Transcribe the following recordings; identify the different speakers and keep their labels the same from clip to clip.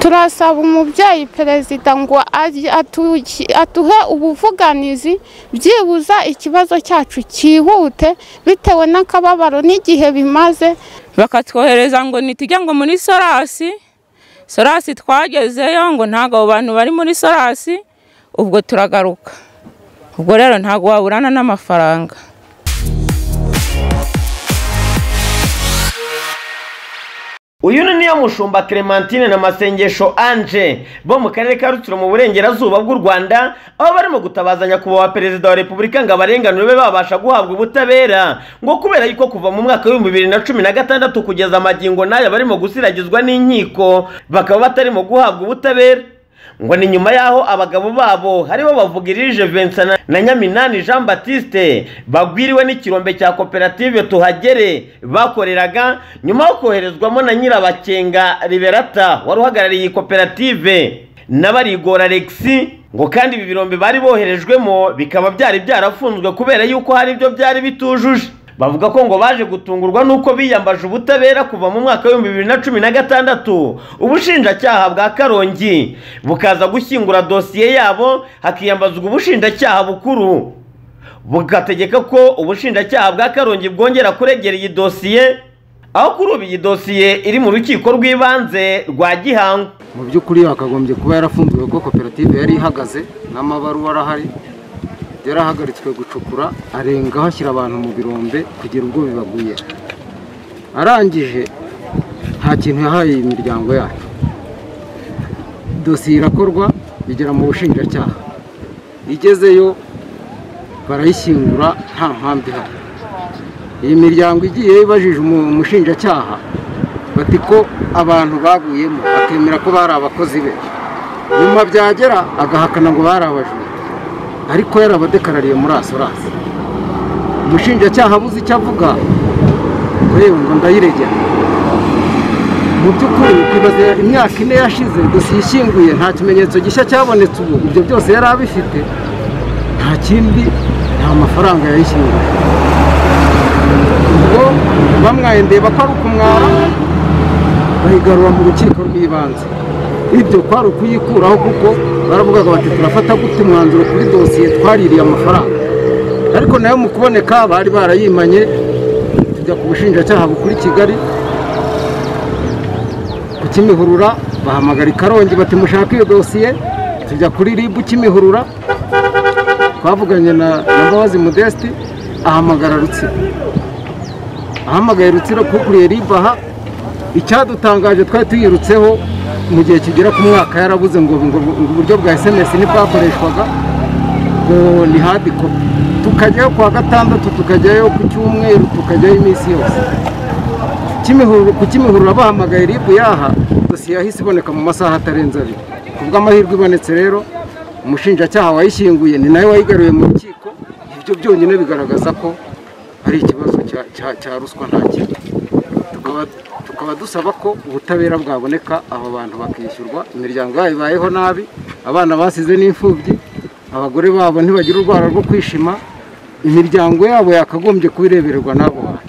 Speaker 1: turasaba umubyeyi perezida ngo ajye atu- aduhe ubuvuganizi byibuza ikibazo cyacu cyihute bitewe n'akababaro n'igihe bimaze
Speaker 2: bakatwohereza ngo nitujya ngo muri sorasi sorasi twagezeyo ngo ntabwo abo bantu bari muri sorasi ubwo turagaruka ubwo rero ntabwo waburana n'amafaranga
Speaker 3: uyu ni niyo mushumba Clementine na masengesho Ange bo mu karere ka Rutsiro mu burengerazuba bw'u Rwanda aho barimo gutabaza nyakubahwa perezida wa repubulika ngo abarenganure be babasha guhabwa ubutabera ngo kubera yuko kuva mu mwaka w'ibihumbi bibiri na cumi na gatandatu kugeza amagingo n'aya barimo gusiragizwa n'inkiko bakaba batarimo guhabwa ubutabera ngo ni nyuma y'aho abagabo babo haribo bavugirije Vincent na- na Nyaminani Jean Baptiste bagwiriwe n'ikirombe cya koperative Tuhagere bakoreraga nyuma yo koherezwamo na Nyirabakenga Liberata wari uhagarariye iyi koperative na Barigora Alexis ngo kandi ibi birombe bari boherejwemo bikaba byari byarafunzwe kubera yuko hari ibyo byari bitujuje bavuga ko ngo baje gutungurwa n'uko biyambaje ubutabera kuva mu mwaka w'ibihumbi bibiri na cumi na gatandatu ubushinjacyaha bwa karongi bukaza gushyingura dosiye yabo hakiyambazwa ubushinjacyaha bukuru bugategeka ko ubushinjacyaha bwa karongi bwongera kuregera iyi dosiye aho kuri ubu iyi dosiye iri mu rukiko rw'ibanze rwa gihango
Speaker 4: mu by'ukuri yakagombye kuba yarafunzwe kuko koperative yari ihagaze n'amabaruwa arahari yarahagaritswe gucukura arengaho ashyira abantu mu birombe kugira ubwo bibaguye arangije nta kintu yahaye iyi miryango yacu dosiye irakorwa igera mu bushinjacyaha igezeyo barayishyingura nta mpamvu ihari iyi miryango igiye ibajije umu- umushinjacyaha bati ko abantu baguyemo bakemera ko bari abakozi be nyuma byagera agahakana ngo bari abajura ariko yarabadekarariye muri asorasi umushinjacyaha abuze icyo avuga ngo yewe ngo ndayiregera mu by'ukuri kwibaza imyaka ine yashize dosiye ishyinguye nta kimenyetso gishya cyabonetse ubu ibyo byose yari abifite nta kindi nta mafaranga yayishyinguye ubwo bamwayendeba ko ari ukumwara bayigarura mu rukiko rw'ibanze ibyo kwari ukuyikuraho kuko baravugaga bati turafata gute umwanzuro kuri dosiye twaririye amafaranga ariko nayo mu kuboneka bari barayimanye tujya ku bushinjacyaha bukuru i kigali ku kimihurura bahamagara i karongi bati mushake iyo dosiye tujya kuri ribu kimihurura twavuganye na na mbabazi modeste ahamagara rutsiro ahamagaye rutsiro kukuriye ribaha icyadutangaje twari tuyirutseho mu gihe kigera ku mwaka yarabuze ngo ngo- ngo uburyo bwa sms ntibwakoreshwaga ngo ni hadi kopi tukajyayo ku wa gatandatu tukajyayo ku cyumweru tukajyayo iminsi yose Kimihurura- ku kimihurura bahamagaye ribu yaha dosiye yahise iboneka mu masaha atarenze abiri ku bw'amahirwe ibonetse rero umushinjacyaha wayishyinguye ni nawe wayigaruye mu rukiko ibyo byonyine bigaragaza ko ari ikibazo cya- cya- cya ruswa nta kindi tukaba tukaba dusaba ko ubutabera bwaboneka aba bantu bakishyurwa imiryango yabo ibayeho nabi abana basize n'imfubyi abagore babo ntibagira urwara rwo kwishima imiryango yabo yakagombye kubirebererwa n'abo bantu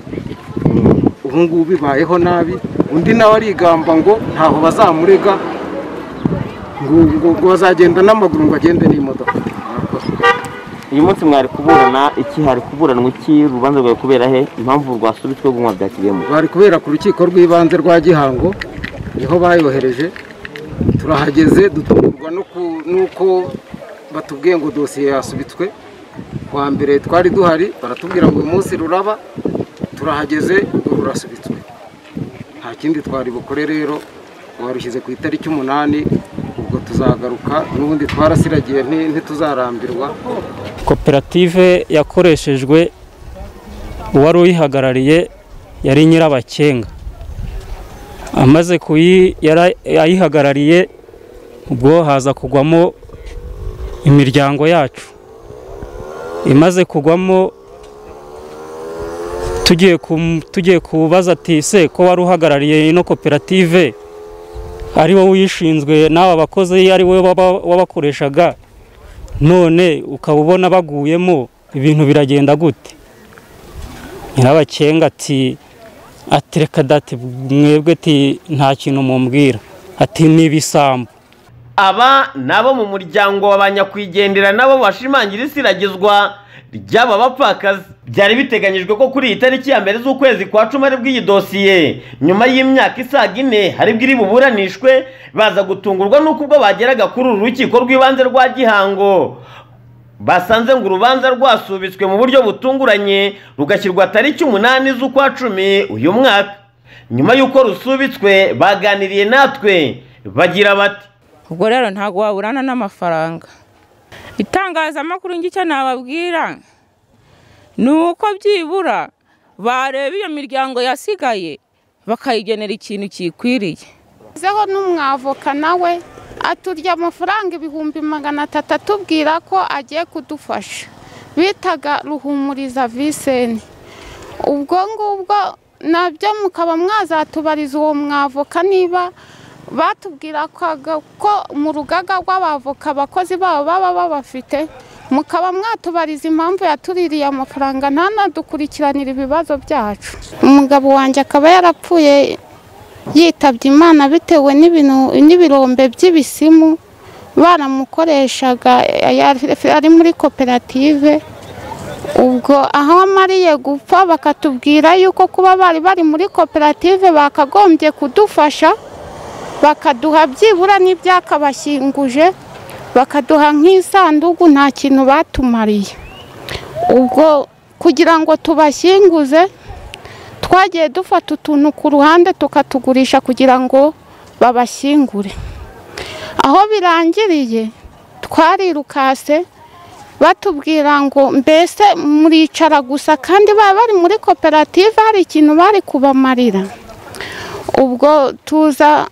Speaker 4: ubu ngubu ibayeho nabi undi nawe arigamba ngo ntaho bazamurega ngo ngo- ngo bazagenda n'amaguru ngo agende n'imodoka Murakoze.
Speaker 5: uyu munsi mwari kuburana iki hari kuburanwa iki urubanza rwawe kubera he impamvu rwasubitswe gunywa bya kigemu
Speaker 4: bari kubera ku rukiko rw'ibanze rwa gihango niho bayohereje turahageze dutungurwa no ku- n'uko batubwiye ngo dosiye yasubitswe kuwa mbere twari duhari baratubwira ngo uyu munsi ruraba turahageze rurasubitswe nta kindi twari bukore rero warushyize ku itariki umunani ubwo tuzagaruka n'ubundi twarasiragiye nti- ntituzarambirwa
Speaker 6: koperative yakoreshejwe uwari uyihagarariye yari nyirabakenga amaze kuyi yara- ayihagarariye ubwo haza kugwamo imiryango yacu imaze kugwamo tugiye kum- tugiye kubaza ati se ko wari uhagarariye ino koperative ari wowe uyishinzwe n'aba bakozi ari wowe waba- wabakoreshaga none ukaba ubona baguyemo ibintu biragenda gute nyirabakenga ati ati reka dati mwebwe ati nta kintu mumbwira ati ni ibisambo
Speaker 3: aba nabo mu muryango wa ba nyakwigendera nabo bashimangira isiragizwa ry'aba bapfakazi byari biteganyijwe ko kuri iyi tariki ya mbere z'ukwezi kwa cumi aribwo iyi dosiye nyuma y'imyaka isaga ine haribwo iri buburanishwe baza gutungurwa n'uko ubwo bageraga kuri uru rukiko rw'ibanze rwa gihango basanze ngo urubanza rwasubitswe mu buryo butunguranye rugashyirwa tariki umunani z'ukwa cumi uyu mwaka nyuma y'uko rusubitswe baganiriye natwe bagira bati
Speaker 2: ubwo rero ntabwo waburana n'amafaranga itangazamakuru icyo nababwira ni uko byibura bareba iyo miryango yasigaye bakayigenera ikintu kikwiriye
Speaker 1: zeho n'umwavoka nawe aturya amafaranga ibihumbi magana atatu atubwira ko agiye kudufasha bitaga ruhumuriza viseni ubwo ngubwo nabyo mukaba mwazatubariza uwo mwavoka niba batubwira ko mu rugaga rw'abavoka abakozi babo baba babafite mukaba mwatubariza impamvu yatuririye amafaranga ntanadukurikiranire ibibazo byacu umugabo wanjye akaba yarapfuye yitabye imana bitewe n'ibirombe by'ibisimu baramukoreshaga ari muri koperative ubwo aho amariye gupfa bakatubwira yuko kuba bari bari muri koperative bakagombye kudufasha bakaduha byibura n'ibyakabashyinguje bakaduha nk'isanduku nta kintu batumariye ubwo kugira ngo tubashyinguze twagiye dufata utuntu ku ruhande tukatugurisha kugira ngo babashyingure aho birangiriye twarirukase batubwira ngo mbese muricara gusa kandi baba bari muri koperative hari ikintu bari kubamarira ubwo tuza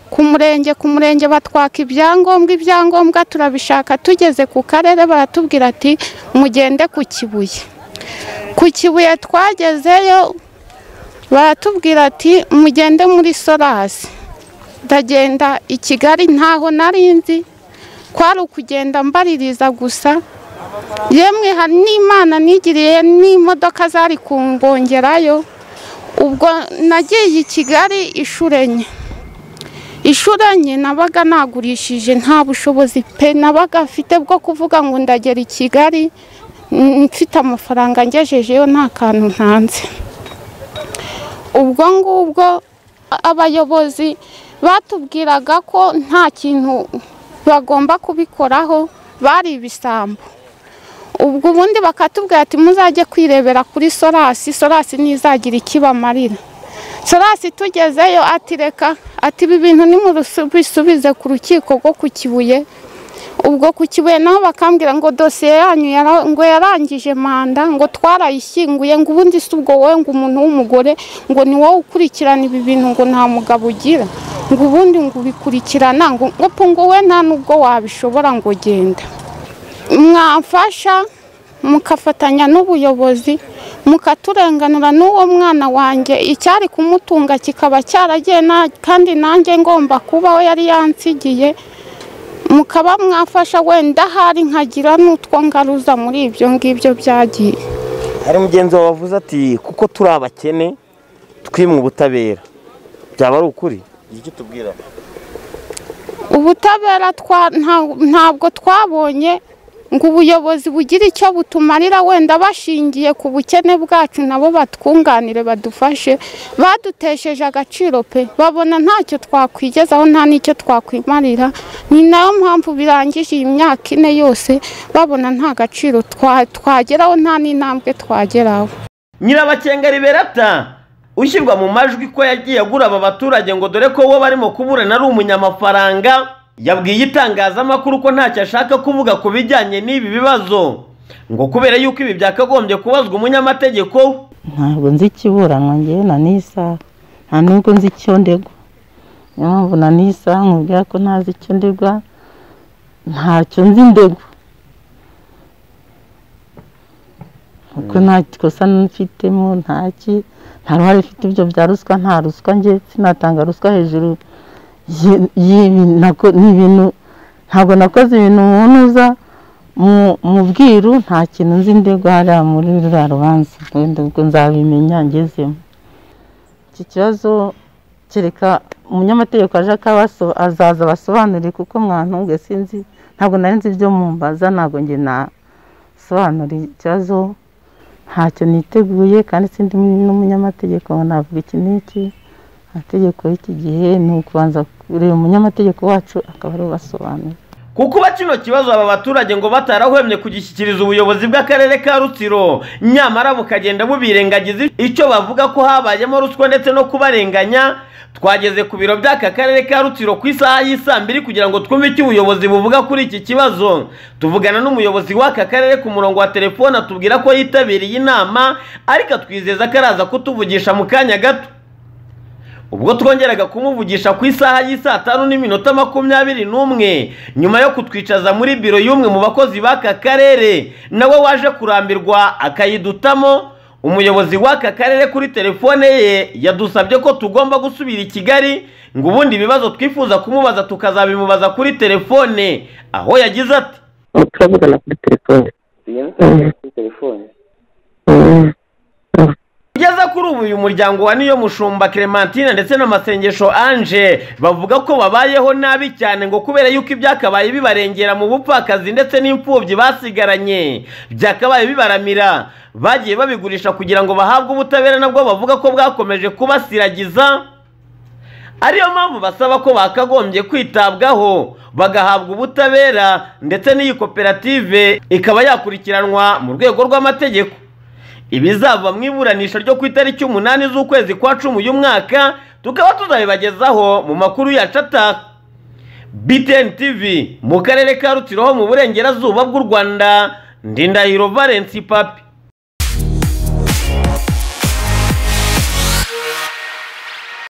Speaker 1: ku murenge ku murenge batwaka ibyangombwa ibyangombwa turabishaka tugeze ku karere baratubwira ati mugende ku kibuye ku kibuye twagezeyo baratubwira ati mugende muri sorasi ndagenda i kigali ntaho nari nzi kwari ukugenda mbaririza gusa yemwe hari n'imana nigiriye n'imodoka zari kumbongerayo ubwo nagiye i kigali inshuro enye inshuro enye nabaga nagurishije nta bushobozi pe nabaga afite bwo kuvuga ngo ndagera i kigali mfite amafaranga ngejejeyo nta kantu ntanze ubwo ngubwo abayobozi batubwiraga ko nta kintu bagomba kubikoraho bari ibisambo ubwo ubundi bakatubwira ati muzajye kwirebera kuri sorasi sorasi ntizagira ikibamarira sorasi tugezeyo ati reka ati ibi bintu nimubisubize ku rukiko rwo ku kibuye ubwo ku kibuye naho bakambwira ngo dosiye yanyu ngo yarangije manda ngo twarayishyinguye ngo ubundi si ubwo wowe ngo umuntu w'umugore ngo ni wowe ukurikirana ibi bintu ngo nta mugabo ugira ngo ubundi ngo ubikurikirana ngo ngo wowe nta n'ubwo wabishobora ngo genda mwamfasha mukafatanya n'ubuyobozi mukaturenganura n'uwo mwana wanjye icyari kumutunga kikaba cyaragiye kandi nanjye ngomba kubaho yari yansigiye mukaba mwafasha wenda ahari nkagira n'utwo ngaruza muri ibyo ngibyo byagiye
Speaker 5: hari umugenzi wawe wavuze ati kuko turi abakene twimwe ubutabera byaba ari ukuri icyo tubwira
Speaker 1: ubutabera ntabwo twabonye ngo ubuyobozi bugire icyo butumarira wenda bashingiye ku bukene bwacu nabo batwunganire badufashe badutesheje agaciro pe babona ntacyo twakwigezaho nta n'icyo twakwimarira ni nayo mpamvu birangije iyi myaka ine yose babona nta gaciro twageraho nta n'intambwe twageraho
Speaker 3: nyirabakenga riberata ushyirwa mu majwi ko yagiye agura aba baturage ngo dore ko uwo barimo kuburana ari umunyamafaranga yabwiye itangazamakuru ko ntacyo ashaka kuvuga ku bijyanye n'ibi bibazo ngo kubera yuko ibi byakagombye kubazwa umunyamategeko
Speaker 7: ntabwo nzi ikiburanwa ngewe na n'isaha nta nubwo nzi icyo ndegwa niyo mpamvu na n'isaha nkubwira ko ntazi icyo ndegwa ntacyo nzi ndegwa kuko nta kosa mfitemo ntaki nta ruhare ifite ibyo bya ruswa nta ruswa nge sinatanga ruswa hejuru y'ibintu ntabwo nakoze ibintu umuntu uza mu bwiru nta kintu nzi ndegwa hariya muri ruriya rubanza wenda ubwo nzabimenya ngezemo iki kibazo kereka umunyamategeko aje akabaso azaza abasobanurire kuko mwantunge sinzi ntabwo nari nzi ibyo mumbaza ntabwo njye nasobanura ikibazo ntacyo niteguye kandi sindi n'umunyamategeko ngo navuga iki n'iki amategeko y'iki gihe ni ukubanza kureba umunyamategeko wacu akaba ari ubasobanura
Speaker 3: kukuba kino kibazo aba baturage ngo batarahwemye kugishyikiriza ubuyobozi bw'akarere ka rutsiro nyamara bukagenda bubirengagiza icyo bavuga ko habayemo ruswa ndetse no kubarenganya twageze ku biro by'aka karere ka rutsiro ku isaha y'isaa mbiri kugira ngo twumve icyo ubuyobozi buvuga kuri iki kibazo tuvugana n'umuyobozi w'aka karere ku murongo wa telefone atubwira ko yitabiriye inama ariko atwizeza ko araza kutuvugisha mu kanya gato ubwo twongeraga kumuvugisha ku isaha y'isaa tanu n'iminota makumyabiri n'umwe nyuma yo kutwicaza muri biro y'umwe mu bakozi b'aka karere nawe waje kurambirwa akayidutamo umuyobozi w'aka karere kuri telefone ye yadusabye ko tugomba gusubira i kigali ngo ubundi ibibazo twifuza kumubaza tukazabimubaza kuri telefone aho yagize ati
Speaker 8: turavugana kuri telefone
Speaker 3: kugeza kuri ubu uyu muryango wa niyo mushumba clementine ndetse n'amasengesho ange bavuga ko babayeho nabi cyane ngo kubera yuko ibyakabaye bibarengera mu bupfakazi ndetse n'imfubyi basigaranye byakabaye bibaramira bagiye babigurisha kugira ngo bahabwe ubutabera nabwo bavuga ko bwakomeje kubasiragiza ariyo mpamvu basaba ko bakagombye kwitabwaho bagahabwa ubutabera ndetse n'iyi koperative ikaba yakurikiranwa mu rwego rw'amategeko ibizava mu iburanisha ryo ku itariki umunani z'ukwezi kwa cumi uyu mwaka tukaba tuzabibagezaho mu makuru yacu ataka btn tv mu karere ka rutsiro ho mu burengerazuba bw'u rwanda ndindahiro valence papi